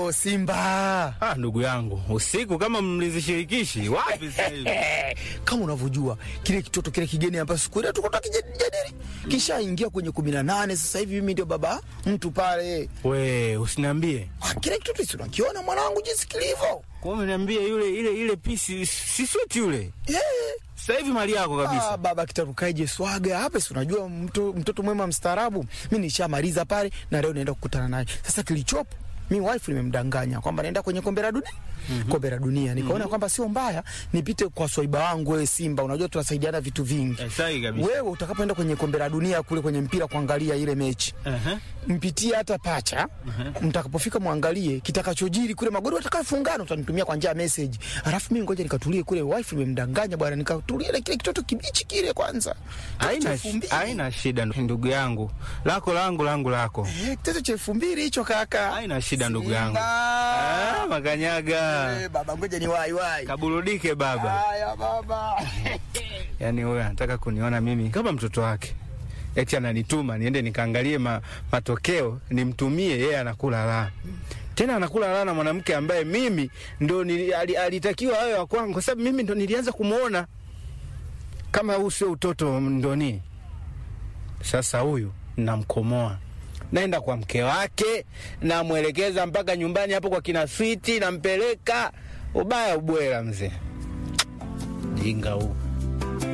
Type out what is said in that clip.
leo Simba. Ah, ndugu yangu, usiku kama mlinzi shirikishi wapi sasa hivi? Kama unavyojua kile kitoto kile kigeni ambacho siku ile tulikuwa tukijadili kisha ingia kwenye kumi na nane. Sasa hivi mimi ndio baba mtu pale. We, usiniambie. Ah, Kile kitoto si unakiona mwanangu jinsi kilivyo? Kwa hiyo umeniambia yule ile ile pisi si sweet yule. Yeah. Sasa hivi mali yako Ah, kabisa. baba kitarukaje swaga hapa, si unajua mto, mtoto mwema mstaarabu. Mimi nishamaliza pale na leo naenda kukutana naye. Sasa kilichopo mi wife nimemdanganya kwamba naenda kwenye kombe la dunia kombe la dunia nikaona kwamba sio mbaya nipite kwa swaiba wangu wewe Simba, unajua tunasaidiana vitu vingi. Eh, sahi kabisa. Wewe utakapoenda kwenye kombe la dunia kule kwenye mpira kuangalia ile mechi Aha. mpitie hata pacha mtakapofika mwangalie kitakachojiri kule magoli watakayofungana utanitumia kwa njia ya message alafu mimi ngoja nikatulie kule wife nimemdanganya bwana nikatulie na kile kitoto kibichi kile kwanza Haina Cha elfu mbili. haina shida ndugu yangu. Lako langu langu lako. Eh, kitoto cha elfu mbili hicho kaka Haina shida ndugu yangu. Simba. Ah, makanyaga. Eh, baba ngoja ni wai wai Kaburudike baba. haya baba Yaani wewe anataka kuniona mimi kama mtoto wake. Eti ananituma niende nikaangalie ma, matokeo nimtumie yeye anakula la. Tena anakula la na mwanamke ambaye mimi ndo nili, ali, alitakiwa awe wa kwangu kwa sababu mimi ndo nilianza kumuona kama huu sio utoto ndoni. Sasa huyu namkomoa. Naenda kwa mke wake, namwelekeza mpaka nyumbani hapo kwa kina Switi, nampeleka ubaya ubwela mzee. Jinga huu.